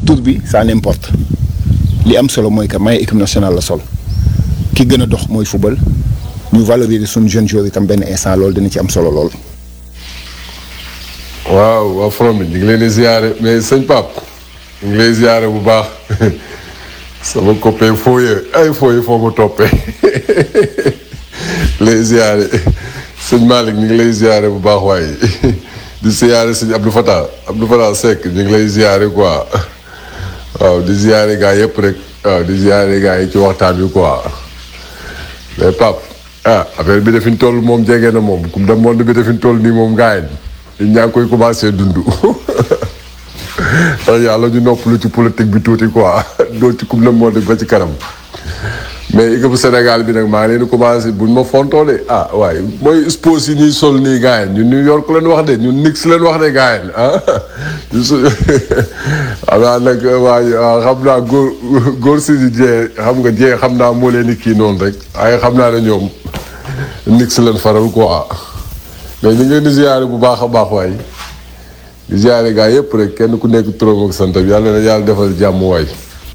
tur bi ça n'importe li am solo mooy que may équipe nationale la sol ki gën a dox mooy football ñu valoriser suñu jeunes joueurs itam benn instant loolu dina ci am solo lool. waaw waa front bi ñu ngi leen di ziare mais sëñ Pape ñu ngi lay ziare bu baax sama copain fooye ay fooye foo ma toppee lay ziare sëñ Malick ñu ngi lay ziare bu baax waaye di ziare sëñ Abdou Fatah Abdou Fatah Seck ñu ngi lay ziare quoi waaw di ziare gaa yëpp rek waaw di ziare gaa yi ci waxtaan bi quoi mais Pape ah affaire bi dafin toll moom jege na moom coupe du monde bi dafin toll nii moom gaa yi ñaa ngi koy commencé dund ndax yàlla ñu noppalu ci politique bi tuuti quoi doo ci coupe du monde ba ci kanam mais équipe bu Sénégal bi nag maa ngi leen di commencé buñ ma fontoo de ah waaye mooy sport yi ñuy sol nii gars yi ñun New York leen wax de ñun Knicks leen wax de gars yi ah su xam naa nag waaye xam naa góor góor si jee xam nga jee xam naa moo leen di kii noonu rek waaye xam naa ne ñoom Knicks leen faral quoi mais ñu ngi leen di ziare bu baax a baax waay di ziare gaa yëpp rek kenn ku nekk turam ak santam yàlla na yàlla defal jàmm waay.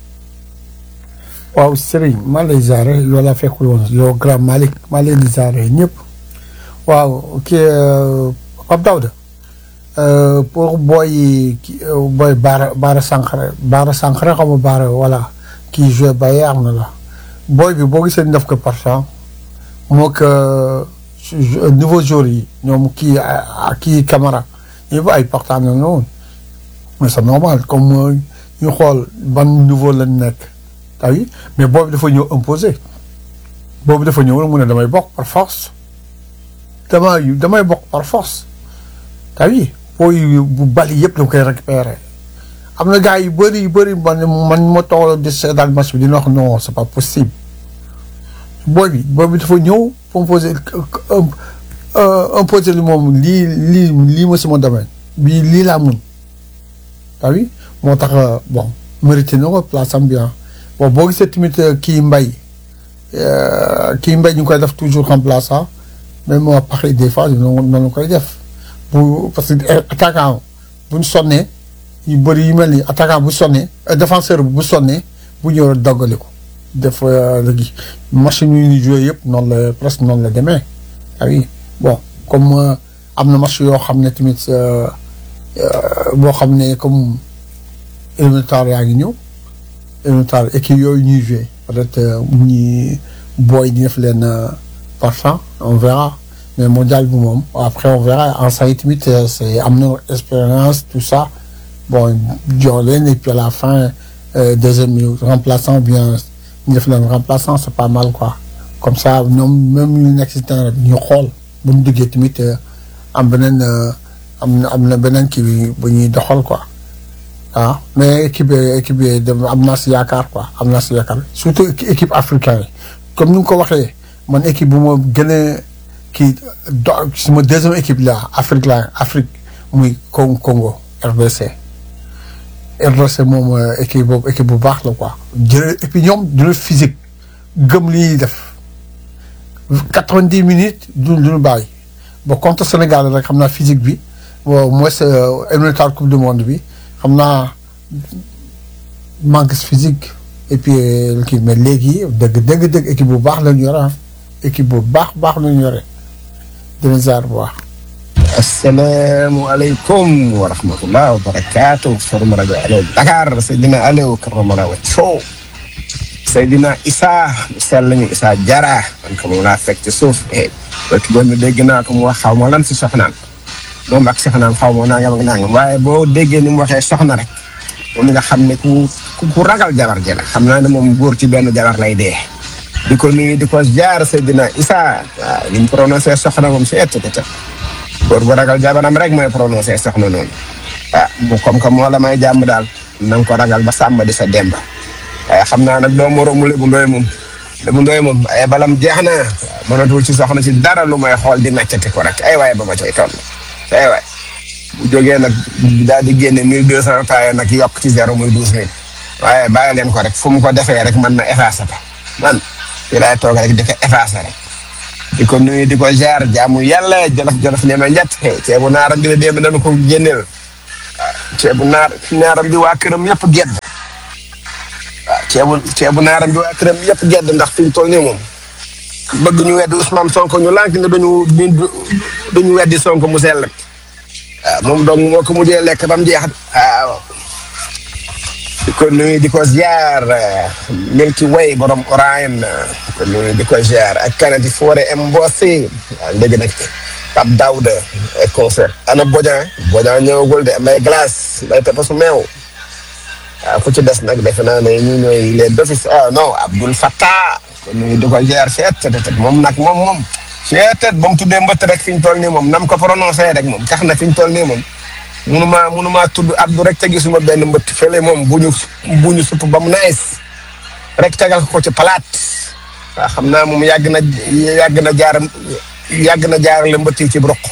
waaw Serigne maa lay ziare yow laa fekkul woon yow grand Malick maa leen di ziare ñëpp waaw kii Pape Daouda pour booy ki booy Baara Baara Sankhare Baara Sankhare xam nga Baara voilà kii joué Bayern na la booy bi boo gisee ñu def ko partant moo que niveau jour yi ñoom kii kii Camara yëpp ay partant na noonu mais c'est normal comme ñu xool ban niveau lañ nekk ah oui mais boobu dafa ñëw imposé boobu dafa ñëw mu ne damay bokk par force damay damay bokk par force ah oui booy bu bali yëpp da koy récupérer am na gars yu bëri yu bëri man man ma toog di seetaan match bi dina wax non c'est pas possible booy bi booy bi dafa ñëw imposé imposé li moom lii lii lii ma sama domaine bii lii laa mun ah oui moo tax bon mérité na ko place am bien bon boo gisee tamit kii mbay kii mbay ñu koy def toujours remplaçant mais moo pareil des fois noonu noonu koy def bu parce que attaquant bu ñu sonnee yu bëri yu mel ni attaquant bu sonnee défenseur bu sonnee bu ñëw doggali ko def léegi machine yu ñu joué yëpp noonu la presque noonu la demee ah oui bon comme am na match yoo xam ne tamit boo xam ne comme élémentaire yaa ngi ñëw élémentaire équipe yooyu ñuy joué peut-être ñi booy di def leen partant on verra mais mondial bi moom après on verra en ça tamit c'est am na expérience tout ça bon jox leen et puis à la fin deuxième minute remplaçant bien ñu def leen remplaçant c'est pas mal quoi comme ça ñoom même ñu nekk si terrain bi ñu xool bu ñu duggee tamit am beneen am na am na beneen kii bi bu ñuy doxal quoi ah mais équipe bi équipe bi am naa si yaakaar quoi am naa si yaakaar surtout équipe africaine yi comme ni nga ko waxee man équipe bu ma gën a kii do suma deuxième équipe la Afrique la Afrique muy Congo RDC RDC moom équipe boobu équipe bu baax la quoi jël et puis ñoom dina physique gëm li ñuy def quatre-vingt-dix minutes du duñu bàyyi ba contre Sénégal rek xam naa physique bi bon mooy sa éliminatoire coupe du monde bi xam naa manque physique et puis kii mais léegi dëgg dëgg dëgg équipe bu baax la ñu yore ah équipe bu baax baax la ñu yore dina jaar bu baax. asalaamualeykum wa rahmatullah wa barakaatu forum rajo Allo Dakar Seydina Aliou Karamara wa Thiaw Seydina Issa sell ñu Issa Jara man ko moom laa fekk ci suuf rek bon dégg naa ko mu wax xaw ma lan si soxnaam moom ak soxnaam xaw ma nangam ak nangam waaye boo déggee ni mu waxee soxna rek moom nga xam ne ku ku ragal jabar ji la xam naa ne moom góor ci benn jabar lay dee di ko nuyu di ko jaar Seydina Issa waaw li mu prononcé soxna moom si ett te góor bu ragal jabaram rek mooy prononcé soxna noonu ah bu comme que moo la may jàmm daal na nga ko ragal ba sàmm di sa demba waaye xam naa nag doo moromu Lébu Ndoye moom Lébu Ndoye moom ay balam jeex na mënatul ci soxna si dara lu may xool di naccati ko rek ay waay ba ma cay toll ay waay bu jógee nag daal di génne mille deux cent taille nag yokk ci zéro muy douze mille waaye bàyyi leen ko rek fu mu ko defee rek mën na effacer ko man fii laay toog rek di ko effacer rek di ko nuyu di ko jaar jaamu yàlla jolof jolof ne ma njat ceebu naar ak dina démb dañu ko génneel ceebu naar naaram bi waa këram yëpp gedd waaw ceebu ceebu naaram bi waa këram yëpp gedd ndax fi mu toll nii moom bëgg ñu weddi Ousmane Sonko ñu lànk ne dañu duñu weddi Sonko mu sell waaw moom donc moo ko mujjee lekk ba mu jeex waaw di ko nuyu di ko ziar Milky Way borom Orion di ko nuyu di ko ziar ak kanati foore Mbossé waaw léegi nag Pape Daouda ay concert ana Bodian Bodian ñëwagul de may glace may pepa su meew waaw ku ci des nag defe naa ne ñu ñooy les d'office ah non Abdoul Fattah kon nuyu di ko ziar seet te moom nag moom moom seet ba mu tuddee mbëtt rek fi ñu toll nii moom nam ko prononcé rek moom tax na fi ñu toll nii moom munuma munuma tudd Abdou rek te gisuma benn mbëtt fële moom bu ñu bu ñu supp ba mu nice rek tegal ko ci palaat waaw xam naa moom yàgg na yàgg na jaar yàgg na jaarale mbëtt yi ci broq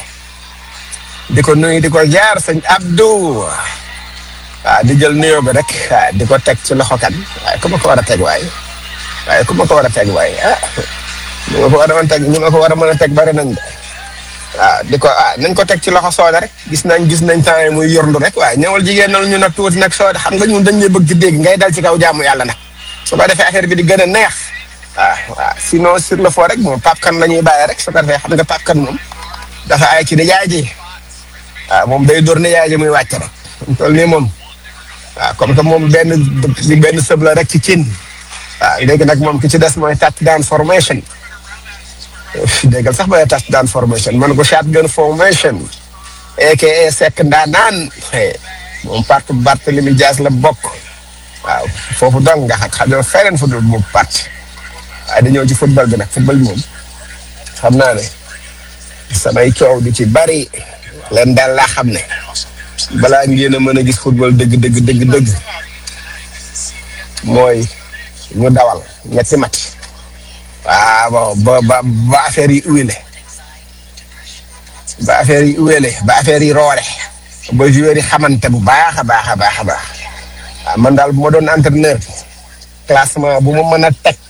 di ko nuyu di ko jaar sëñ Abdou waaw di jël nuyoo bi rek waaw di ko teg ci loxo kan waaye ku ma ko war a teg waaye waaye ku ma ko war a teg waaye ah ñu ma ko war a mën a teg ñu ma ko war a mën a teg bari nañ de waaw di ko ah nañ ko teg ci loxo sooda rek gis nañ gis nañ temps yi muy yorndu rek waaye ñëwal jigéen nal ñu nag tuuti nag sooda xam nga ñun dañ lay bëgg di dégg ngay dal ci kaw jaamu yàlla nag su ko defee affaire bi di gën a neex waaw waaw sinon sur le fond rek moom Pape Kane la ñuy bàyyi rek su ko defee xam nga Pape Kane moom dafa ay ci di yaay ji waaw moom day dóor ne yaay ji muy wàcc rek toll nii moom waaw comme que moom benn li benn sëb la rek ci cin waaw léegi nag moom ki ci des mooy touchdown formation déggal sax mooy touchdown formation man ko shotgun formation aka sekk ndaanaan moom parti Barthélemy Dias la bokk waaw foofu dong nga xam xam ne feneen fu dul moom parti waaye dañoo ci football bi nag football bi moom xam naa ne samay coow du ci bari leen daal laa xam ne balaa ngeen a mën a gis football dëgg dëgg dëgg dëgg mooy ñu dawal ñetti mat waaw ba ba ba affaire yi uwele ba affaire yi uwele ba affaire yi roore ba joueur yi xamante bu baax a baax a baax a baax waaw man daal bu ma doon entraîneur classement bu ma mën a teg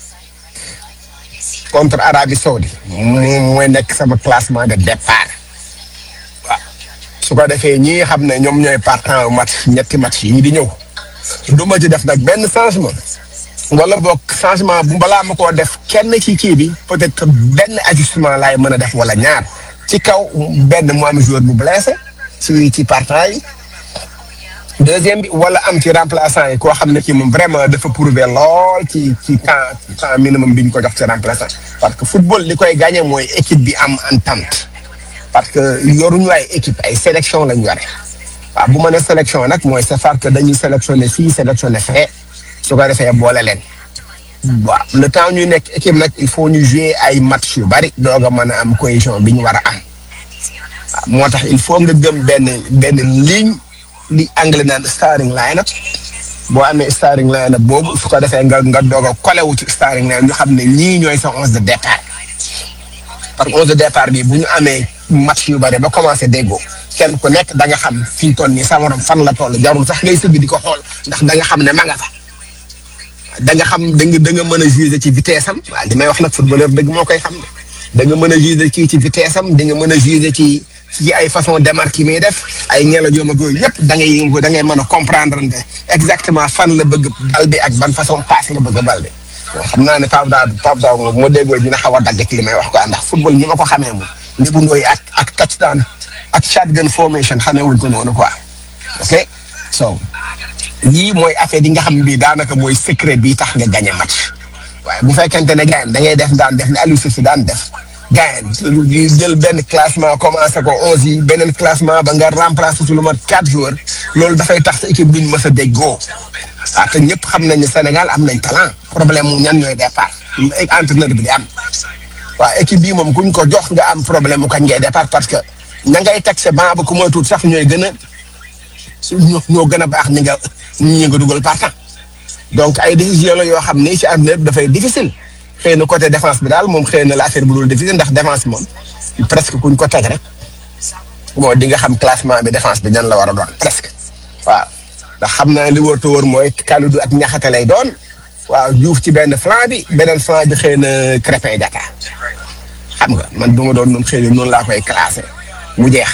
contre Arabie Saoudi moom mooy nekk sama classement de départ waaw su ko defee ñi xam ne ñoom ñooy partant match ñetti match yi di ñëw du ma ci def nag benn changement wala boog changement bu balaa ma koo def kenn ci kii bi peut-être benn ajustement laay mën a def wala ñaar ci kaw benn mu am joueur bu blessé ci ci partant yi deuxième bi wala am ci remplaçant yi koo xam ne kii moom vraiment dafa prouver lool ci ci temps temps minimum bi ñu ko jox ci remplaçant parce que football li koy gagné mooy équipe bi am entente parce que yoruñu ay équipe ay sélection lañ yore waaw bu ma ne sélection nag mooy c'est parce que dañuy sélectionné fii sélectionné fee su ko defee boole leen waaw le temps ñuy nekk équipe nag il faut ñu jouer ay match yu bari doog a mën a am cohésion bi ñu war a am waaw moo tax il faut nga gëm benn benn ligne li anglais naan starting line up boo amee starting line up boobu su ko defee nga nga doog a collé wu ci starting line ñu xam ne ñii ñooy sa onze de départ par onze de départ bi bu ñu amee match yu bari ba commencé déggoo kenn ku nekk da nga xam fi ñu toll nii sa morom fan la toll jarul sax ngay sëgg di ko xool ndax da nga xam ne ma nga fa da nga xam da nga da nga mën a juger ci vitesse am waaw li may wax nag footballeur dëgg moo koy xam ne da nga mën a juger kii ci vitesse am di nga mën a juger ci ci ay façon démarque yi muy def ay ñeela joom ak yooyu yëpp da ngay da ngay mën a comprendre ne exactement fan la bëgg bal bi ak ban façon passe la bëgg bal bi xam naa ne Pape Daouda Pape Daouda moom moo déggoo dina xaw a dagg ak li may wax quoi ndax football ñi ma ko xamee moom Ndiou Ndoye ak ak touchdown ak shotgun formation xamee wuñ ko noonu quoi ok so lii mooy affaire yi nga xam bii daanaka mooy secret bii tax nga gagné match waaye bu fekkente ne gars da ngay def daan def ne Aliou Cissé daan def gars yi jël benn classement commencé ko onze yi beneen classement ba nga remplacé su lu mat quatre joueurs loolu dafay tax sa équipe duñ mës a déggoo ah te ñëpp xam nañ ne Sénégal am nañ talent problème mu ñan ñooy départ entraîneur bi di am waaw équipe bii moom kuñ ko jox nga am problème mu kañ ngay départ parce que ña ngay teg sa banc ba ku moytuwul sax ñooy gën a ñoo ñoo gën a baax ñi nga ñi nga dugal partant donc ay décision la yoo xam ni ci àdduna bi dafay difficile xëy na côté défense bi daal moom xëy na la affaire bu dul difficile ndax défense moom presque kuñ ko teg rek moo di nga xam classement bi défense bi ñan la war a doon presque waaw ndax xam naa li wóor te wóor mooy Kalidou ak ñaxate lay doon waaw Diouf ci benn flanc bi beneen flanc bi xëy na Crépin Diatta xam nga man du ma doon noonu xëy na noonu laa koy classé mu jeex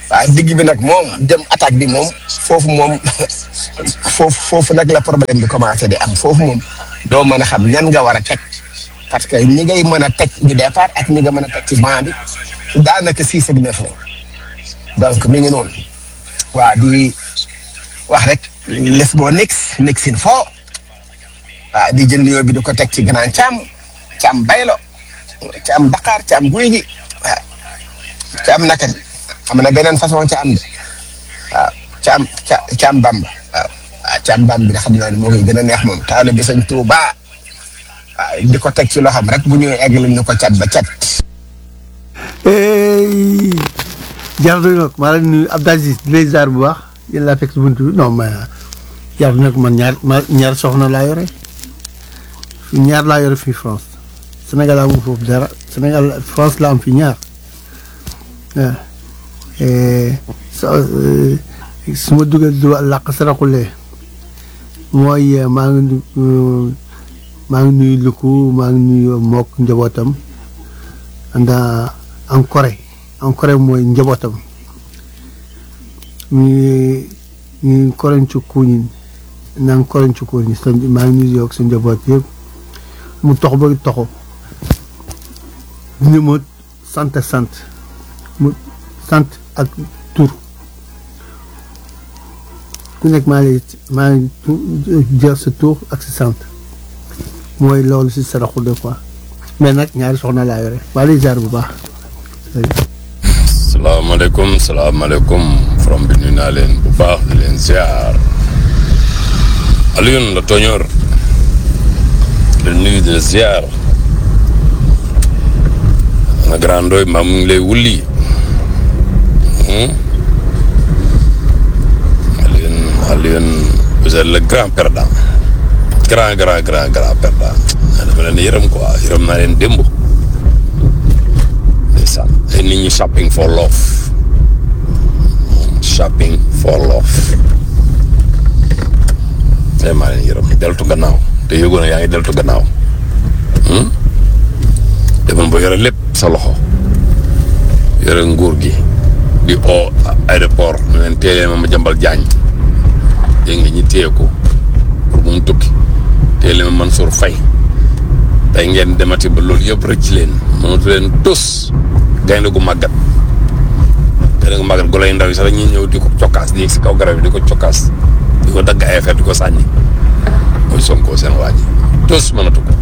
waaw digg bi nag moom dem attaque bi moom foofu moom foofu foofu nag la problème bi commencé di am foofu moom doo mën a xam ñan nga war a teg parce que ñi ngay mën a teg ñu départ ak ñi nga mën a teg ci banc bi daanaka six ak neuf la donc mi ngi noonu waa di wax rek les boo nix nixin foo waaw di jël nuyoo bi di ko teg ci grand Thiam Thiam Baylo Thiam Dakar Thiam guy gi waaw Thiam naka am na beneen façon Thiam de waaw Thiam Thiam Bamba waaw waaw Thiam Bamba bi nga xam naa ne moo koy gën a neex moom taal bi sañ Tuuba waaw di ko teg ci loxoom rek bu ñëwee egg ñu ko cat ba cat. jaratu nag maa leen nuyu Abdou Aziz di lay ziar bu baax yéen laa fekk si buntu bi non mais jaratu nag man ñaar ma ñaar soxna laa yore fii ñaar laa yore fii France Sénégal amul foofu dara Sénégal France la am fii ñaar waaw so su ma duggee du làq saraxulee mooy maa ngi nu maa ngi nuyu Luku maa ngi nuyu mook njabootam anda en Corée en Corée mooy njabootam ñu ñu Corée ci kuñin naan Corée ci kuñin sa maa ngi nuyu yow ak sa njaboot yëpp mu tox ba toxo ni ma sant sant mu sant ak tur ku nekk maa ngi maa ngi jël sa tur ak sa sant mooy loolu si saraxu de quoi mais nag ñaari soxna laa yore maa lay jaar bu baax. salaamaaleykum salaamaaleykum from bi nuyu naa leen bu baax di leen ziar Alioune la tooñoor di nuyu di la ziar ana grand doy maa mu ngi lay wulli Alioune Alioune vous êtes le grand perdant grand grand grand grand perdant dama leen yërëm quoi yërëm naa leen démb ndeysaan ay nit ñi shopping for love shopping for love tey maa leen yërëm deltu gannaaw te yëgoon na yaa ngi deltu gannaaw demoon ba yore lépp sa loxo yore nguur gi di o aéroport ne leen téye ma ma jambal jaañ dégg nga ñi téye ko pour bu mu tukki téye leen ma Mansour Faye tey ngeen demati ba loolu yëpp rëcc leen mënatu leen tus gaynde gu màggat gaynde gu màggat gu lay ndaw yi sax dañuy ñëw di ko cokkaas di yegg si kaw garab yi di ko cokkaas di ko dagg ay affaire di ko sànni mooy Sonko seen waa ji tus mënatu ko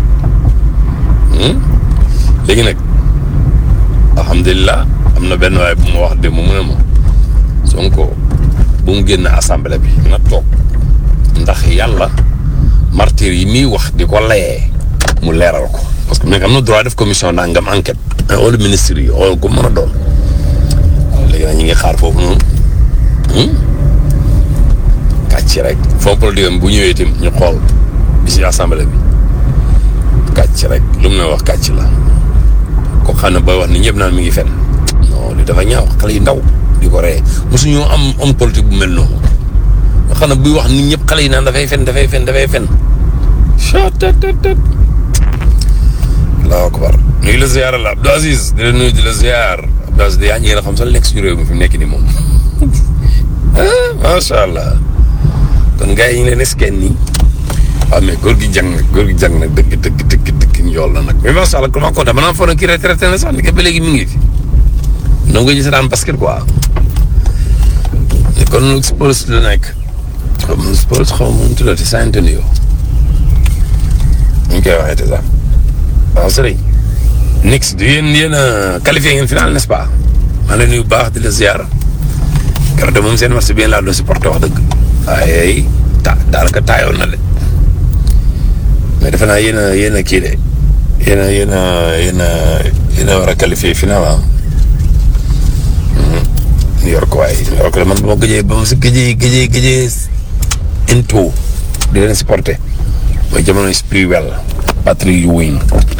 léegi nag alhamdulilah am na benn waaye bu ma wax démb mu ne ma Sonko bu mu génn assemblée bi na toog ndax yàlla martyr yi muy wax di ko layee mu leeral ko parce que am na droit def commission nangam enquête wala ministre yi wala ko mën a doon léegi nag ñu ngi xaar foofu noonu kàcc rek fond politique bu ñëwee itam ñu xool bi si assemblée bi kàcc rek lu mu ne wax kàcc la ko xam ne booy wax ni ñëpp naan mi ngi fen non li dafa ñaaw xale yu ndaw di ko ree mosuñu am homme politique bu mel noonu nga xam ne buy wax nit ñëpp xale yi naan dafay fen dafay fen dafay fen chatatatat allahu akbar nuyu la ziyaar la Abdou Aziz di la nuyu di la ziyaar Abdou Aziz yaa ngi xam sax lekk si réew mi fi mu nekk nii moom ah macha allah kon gars yi ñu leen esken nii waaw mais góor gi jàng góor gi jàng nag dëgg dëgg dëgg dëgg njool na nag mais macha allah comment kontaan maanaam foog na kii retraité na sax ni ba léegi mi ngi fi donc nga gis daan basket quoi kon Spurs la nekk xaw ma Spurs xaw ma nu tuddati San Antonio ñu koy waxee te sax waaw sëriñ Knicks du yéen yéen a qualifié ngeen final n'est-ce pas maa ngi lay nuyu bu baax di la ziar keroog de moom seen match bi ngeen laa doon supporté wax dëgg waaye ta daanaka taayoon na de mais defe naa yéen a yéen a kii de yéen a yéen a yéen a yéen a war a qualifié final ah. New York waaye New York de man ba ma gëjee ba ma si gëjee gëjee gëjee into di leen supporté mooy jamono Sprewell Patrick Ewing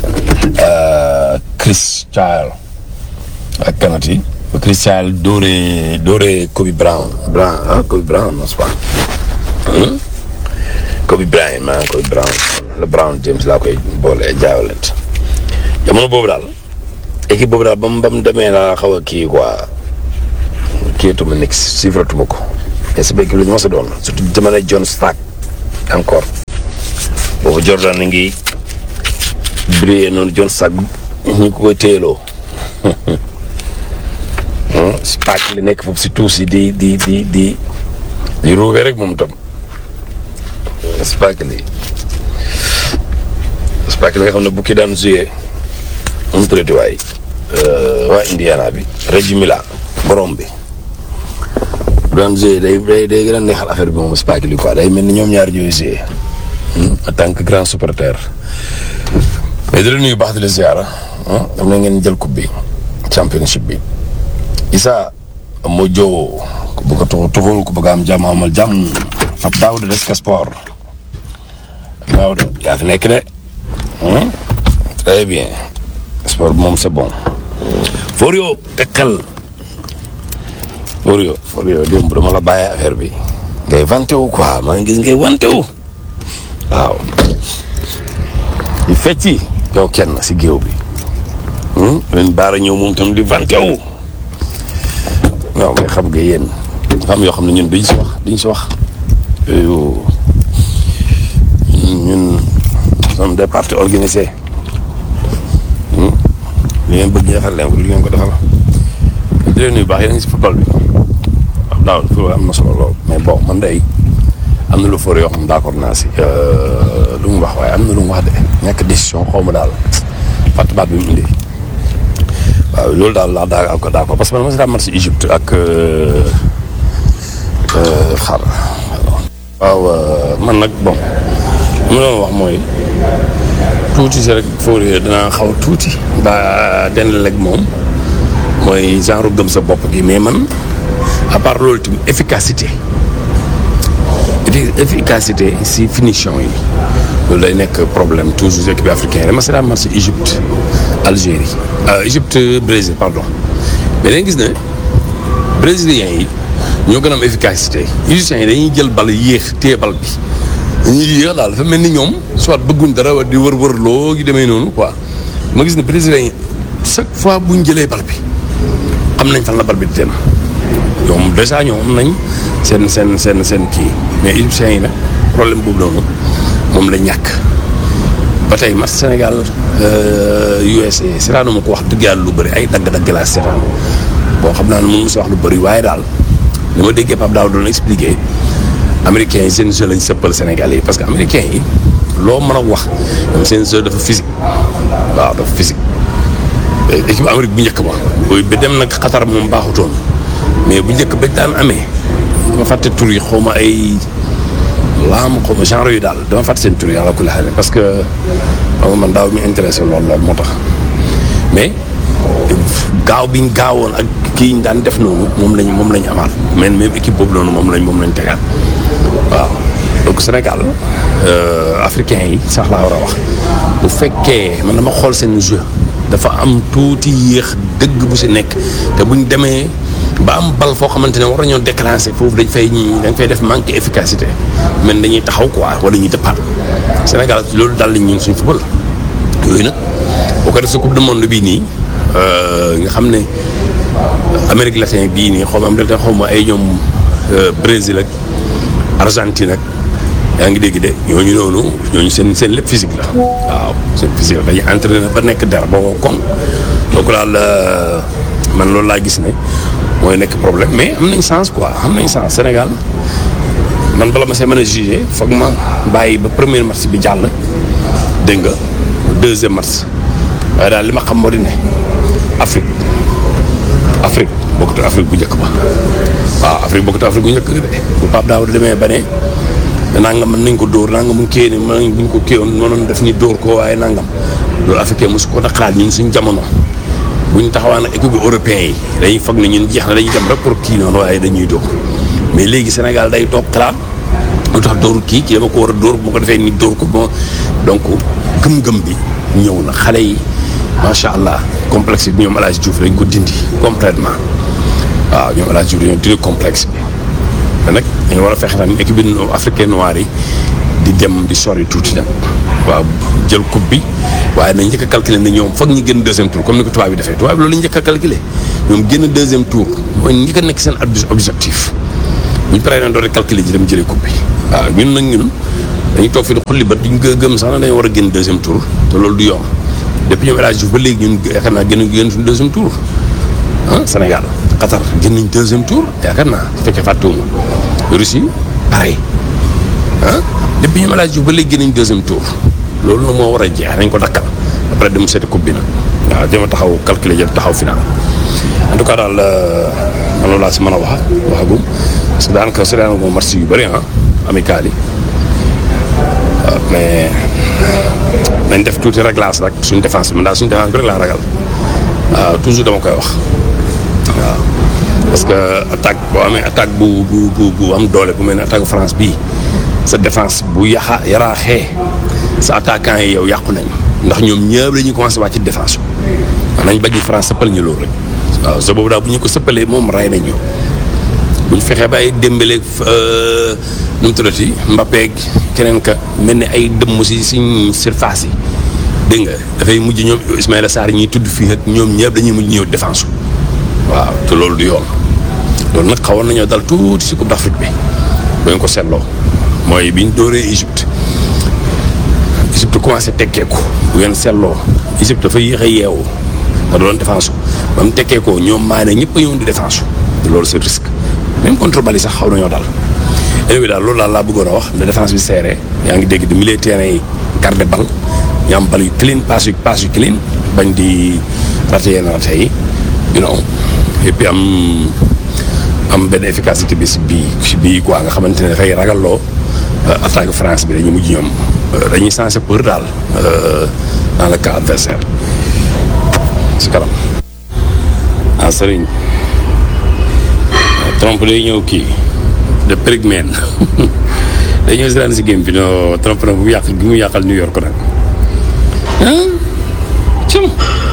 Chris Child ak kanati ba Chris Child doore doore Kobe Brown Brown ah Kobe Brown n'est-ce pas Kobe Bryant maa Kobe Brown le Brown James laa koy boole jaawalent jamono boobu daal équipe boobu daal ba mu ba mu demee laa xaw a kii quoi kiyatuma nekk suivratuma ko mais c'est vrai que lu ñu mos a doon surtout jamono John Stark encore boobu Jordan na ngi briller noonu John Stark ñu ko koy téyeloo Stark li nekk foofu si tuus yi di di di di di ruube rek moom tam Stark li Stark li nga xam ne bu ki daan joué mu tuddati waay waa Indiana bi Reggie Miller borom bi bu daan joué day day day gën a neexal affaire bi moom Stark li quoi day mel ni ñoom ñaar ñooy joué en tant que grand supporter mais di la nuyu baax di la ziara ah dam na ngeen jël coupe bi championship bi Issa moo joo ku bëgg a tuxu tuxul ku bëgg a am jàmm amal jàmm ab daaw de Desk Sport daaw de yaa fi nekk de très bien sport bi moom c'est bon Forio tekkal Forio Forio démb dama la bàyyi affaire bi ngay vanté wu quoi maa ngi gis ngay vanté wu waaw di fecci yow kenn si géew bi leen baara ñëw moom tam di vanté wu waaw mais xam nga yéen dafa am yoo xam ne ñun duñ si wax duñ si wax yooyu ñun sommes des partis organisés li ngeen bëgg ñu defal leen ko li ngeen ko defal di leen nuyu baax yéen a ngi si football bi waaw daaw football am na solo lool mais bon man day am na lu fóor yoo xam d'accord naa si lu mu wax waaye am na lu mu wax de ñàkk décision xaw ma daal fàtt baat bi mu indi waaw loolu daal laa daa ko d'accord parce que man ma si daa match Égypte ak xar waaw man nag bon li ma doon wax mooy tuuti si rek Fourier danaa xaw tuuti ba den leg moom mooy genre gëm sa bopp gi mais man à part loolu tamit efficacité efficacité si finition yi loolu day nekk problème toujours équipe africaine dama si daan match Égypte Algérie Égypte Brésil pardon mais dañu gis ne brésiliens yi ñoo gën a am efficacité égyptiens yi dañuy jël bal yéex téye bal bi dañuy yéex daal dafa mel ni ñoom soit bëgguñ dara wa di wër-wër loo gi demee noonu quoi ma gis ne brésiliens yi chaque fois buñ jëlee bal bi xam nañ fan la bal bi di dem ñoom dèjà ñoom am nañ seen seen seen seen kii mais égyptiens yi nag problème boobu noonu moom la ñàkk ba tey match Sénégal USA seetaanu ma ko wax dëgg yàlla lu bëri ay dagg-dagg laa seetaan bon xam naa ne mënu ma si wax lu bëri waaye daal li ma déggee Pape Daouda doon expliqué américains yi seen jeu lañ sëppal Sénégalais yi parce que américains yi loo mën a wax ñoom seen jeu dafa physique waaw dafa physique équipe Amérique bu njëkk ba booy ba dem nag Qatar moom baaxutoon mais bu njëkk ba daan amee dama fàtte tur yi xaw ma ay laam xaw ma genre yu daal dama fàtte seen tur yi ala kulli xaal parce que xam nga man daaw mi intéressé lool lool moo tax mais gaaw biñ gaawoon ak kii ñu daan def noonu moom lañ moom lañ amaat mais même équipe boobu noonu moom lañ moom lañ tegaat waaw donc Sénégal africain yi sax laa war a wax bu fekkee man dama xool seen jeu dafa am tuuti yéex dëgg bu si nekk te buñ demee ba am bal foo xamante ne war nañoo déclencher foofu dañ fay ñi dañ fay def manque efficacité mais dañuy taxaw quoi wala ñuy dëppaat Sénégal loolu daal lañ ñun suñ football yooyu nag boo ko def sa coupe du monde bii nii nga xam ne Amérique latine bii nii xaw ma am xaw ma ay ñoom Brésil ak Argentine ak yaa ngi dégg de ñooñu noonu ñooñu seen seen lépp physique la waaw seen physique la dañuy entraîné ba nekk dara ba wow kon donc daal man loolu laa gis ne mooy nekk problème mais am nañ chance quoi am nañ chance Sénégal man bala ma see mën a jugé foog ma bàyyi ba premier match bi jàll dégg nga deuxième match waaye daal li ma xam moo di ne Afrique Afrique bokkut Afrique bu njëkk ba waaw Afrique bokkut Afrique bu njëkk de bu Pape Daouda demee ba ne nangam mën nañ ko dóor nangam buñ kéye ni mën buñ ko kéewoon mënoon def ni dóor ko waaye nangam loolu africain mosu ko xalaat ñun suñ jamono buñ taxawaan ak équipe bi européen yi dañuy foog ne ñun jeex na dañuy dem rek pour kii noonu waaye dañuy dóor mais léegi Sénégal day toog xalaat lu tax dóor kii kii dama ko war a dóor bu ma ko defee ni dóor ko bon donc gëm-gëm bi ñëw na xale yi macha allah complexe bi ñoom El Hadj Diouf dañ ko dindi complètement waaw ñoom El Hadj Diouf dañoo dindi complexe bi te nag dañu war a fexe tamit équipe bi africaine noire yi di dem di sori tuuti nag waaw jël coupe bi waaye nañ njëkk a calculer ne ñoom foog ñu génn deuxième tour comme ni ko tubaab bi defee tubaab bi loolu la njëkk a calculer ñoom génn deuxième tour mooy njëkk a nekk seen objectif bu ñu paree nag doon calculer ji dem jëlee coupe bi waaw ñun nag ñun dañuy toog fi di xulli ba duñ ko gëm sax na dañoo war a génn deuxième tour te loolu du yomb depuis ñoom El Hadj Diouf ba léegi ñun yaakaar naa génn génn suñu deuxième tour ah Sénégal Qatar génn nañ deuxième tour yaakaar naa su fekkee fàttewuma Russie pareil ah depuis ñoom El Hadj Diouf ba léegi génn nañ deuxième tour loolu nag moo war a jeex nañ ko dakkal après dem seeti coupe bi nag waaw dama taxaw calculer jël taxaw final en tout cas daal man loolu laa si mën a wax waxagum parce que daanaka si daanaka moom match yu bëri ah amical yi waaw mais nañ def tuuti réglage rek suñ défense bi man daal suñ défense bi rek laa ragal waaw toujours dama koy wax waaw parce que attaque boo amee attaque bu bu bu bu am doole bu mel ne attaque France bii sa défense bu yaxa yaraaxee sa attaquant yi yow yàqu nañ ndax ñoom ñëpp dañuy commencé wàcc ci défense bi nañ bañ France sëppal ñu loolu rek waaw sa boobu daal bu ñu ko sëppalee moom ray nañ ñu bu ñu fexee ba ay démbeleeg nu mu tuddati Mbappé keneen ka mel ni ay dëmm si suñ surface yi dégg nga dafay mujj ñoom Ismaïla Sarr ñuy tudd fii ak ñoom ñëpp dañuy mujj ñëw défense waaw te loolu du yoon loolu nag xawoon nañoo dal tuuti si Coupe d'Afrique bi ba ñu ko seetloo mooy bi ñu dóoree Égypte Égypte commencé tekkeeku bu ngeen seetloo Égypte dafa yéex a yeewu da doon défense ba mu tekkeekoo ñoom maa ne ñëpp a ñëwoon di défense loolu c'est risque même contre Bali sax xaw nañoo dal. élevé daal loolu daal laa bëggoon a wax ne défense bi serré yaa ngi dégg di milieu terrain yi garder bal ñu am bal yu clean passe yu passe yu clean bañ di raté yenn raté yi you know et puis am am benn efficacité bi si bii si bii quoi nga xamante ne dafay ragalloo attaque France bi dañuy mujj ñoom dañuy sensé peur daal dans le cas adversaire si kanam ah Serigne trompe day ñëw kii de Perigmen day ñëw si daan si game bi no trompe nag bu yàq gi mu yàqal New York nag ah cum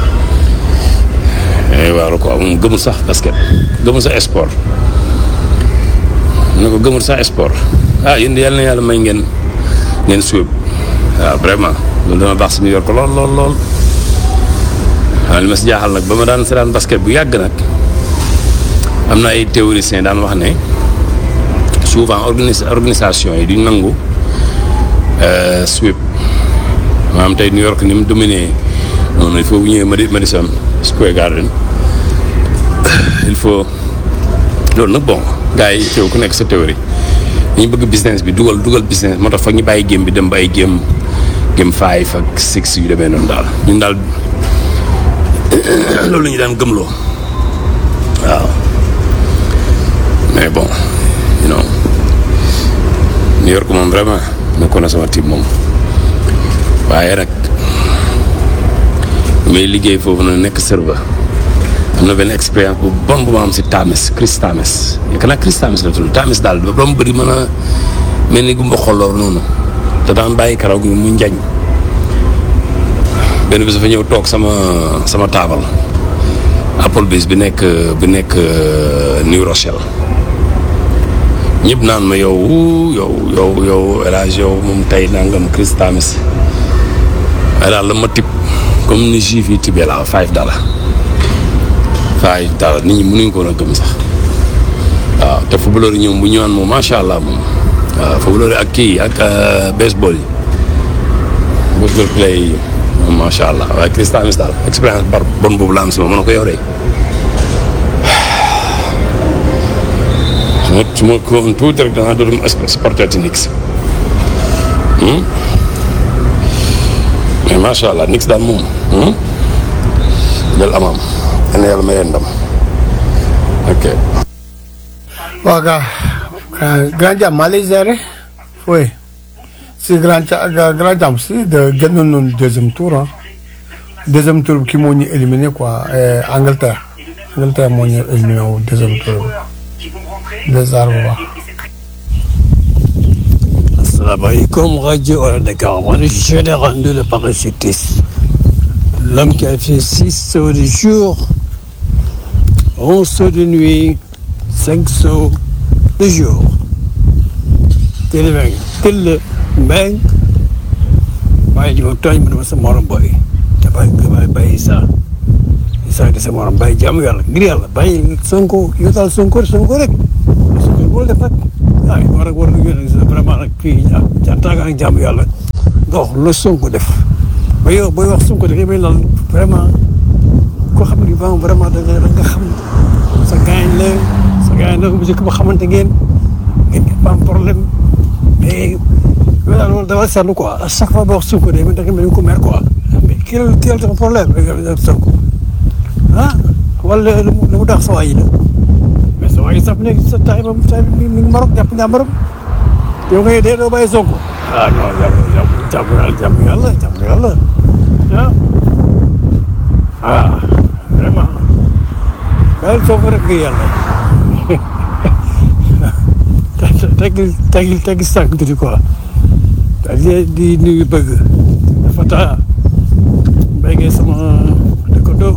waaw ko moom gëmul sax basket gëmul sax sport ne ko gëmul sax sport ah yéen yàlla na yàlla may ngeen ngeen suub waaw vraiment loolu dama baax si New York lool lool lool waaw li ma si jaaxal nag ba ma daan seetaan basket bu yàgg nag am na ay théoriciens daan wax ne souvent organis organisation yi duñ nangu sweep maanaam tey New York ni mu dominé noonu il faut bu ñëwee Madison Square Garden il faut loolu nag bon gars yi teew ku nekk sa théorie dañu bëgg business bi dugal dugal business moo tax foog ñu bàyyi game bi dem ba ay game game five ak six yu demee noonu daal ñun daal loolu la ñu daan gëmloo waaw mais bon you know New York moom vraiment nekkoon na sama team moom waaye nag may liggéey foofu na nekk serveur am na benn expérience bu bon bu ma am si Tamis Chris Tamis yaakaar naa Chris Tamis la tudd Tamis daal ba mu bëri mën a mel ni gumba xolloor noonu te daan bàyyi karaw gi mu njañ benn bis dafa ñëw toog sama sama taabal Applebee's bi nekk bi nekk New Rochelle ñëpp naan ma yow yow yow yow El Hadj yow moom tey nangam Chris Tamis waaye daal la ma tib comme ni juif yi tibee la five dollar five dollar nit ñi mënuñ ko woon a gëm sax waaw te footballeur yi ñoom bu ñëwaan moom macha allah moom waaw footballeur yi ak kii ak baseball yi baseball play yi moom macha allah waaye Chris Tamis daal expérience bar bon boobu la am si ma mën na ko yoree su ma su ma ko woon tuuti rek danaa doon supporter ci Knicks mais macha allah Knicks daal moom jël amam yal na yàlla may leen ndam ok. waaw gaa grand jam maa lay gérer oui si grand ca grand jam si de génnoon noonu deuxième tour ah deuxième tour bi kii moo ñu éliminé quoi Angleterre Angleterre moo ñu éliminé wu deuxième tour bi des arts bu baax. Asalaamaaleykum rajo Wala Dakar man je l'ai rendu le parachutiste l'homme qui a fait six sauts de jour onze sauts de nuit cinq sauts de jour te le tel mbéy bàyyi ji ma tooñ ma dama sa morom booy te bàyyi bàyyi bàyyi Issa Issa di sa morom bàyyi jàmm yàlla ngir yàlla bàyyi Sonko yow daal Sonko Sonko rek Sonko boo def nag waaye war a war a vraiment nag kii jàntaaga ak jàmm yàlla nga wax lu Sonko def ba yow booy wax Sonko da ngay lal vraiment koo xam ne vraiment da nga da nga xam sa gaañ la sa gaañ la bu njëkk ba xamante ngeen ngeen am problème mais yow daal loolu dafa seetlu quoi à chaque fois boo wax Sonko day da nga mel ni ko mer quoi mais kii la kii la dafa problème ak Sonko ah wala lu mu lu mu tax sa waay yi la mais sa waay yi sax léegi sa taay ba taay bi mi ngi Maroc jàpp njàmbaram yow nga dee doo bàyyi Sonko ah non jàmm jàmm yàlla jàmm yàlla jàmm yàlla ah ah vraiment daal Sonko rek nga yàlla teggi teggi teggi sànq tuuti quoi di di nuyu bëgg dafa taa mbéy sama dëkkandoo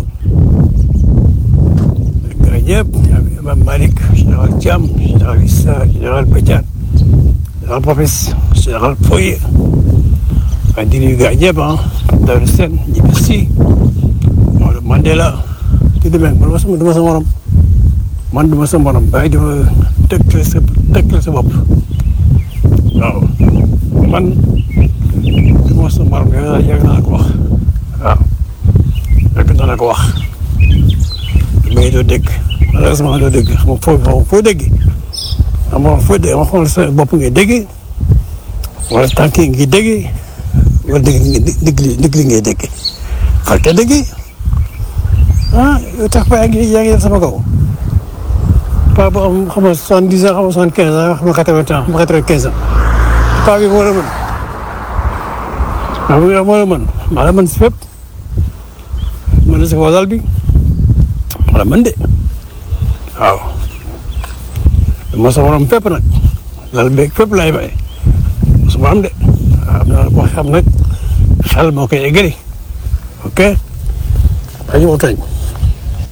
gaa ñëpp Imam Malick général Thiam général Issa général Badiane général Papis général Foye waaye di nuyu gaa ñëpp ah Daouda Sène Djibi Sy Maodo Mandela di demee man ma duma sa morom man duma sa morom bàyyi dima tëkkale sa tëkkale sa bopp waaw man duma sa morom yow yàgg naa la ko wax waaw yàgg naa la ko wax mais doo dégg malheureusement doo dégg xam nga foo xam foo dégg xam nga foo dégg ma xool sa bopp ngay dégg wala tànk yi ngi dégg wala dégg dégg dégg li ngay dégg fàtte dégg ah yow tax ba yaa ngi yaa ngi def sama kaw paa bu am xam nga soixante dix ans xam nga soixante quinze ans xam nga quatre vingt ans xam nga quatre vingt quinze ans paa bi moo la mën paa bi moo la mën maa la mën si fépp mën na si kaw dal bi maa la mën de waaw moo sa morom fépp nag lal beeg fépp laay bay su ma am de waaw am naa ko xam nag xel moo koy eggali ok dañu ma tooñ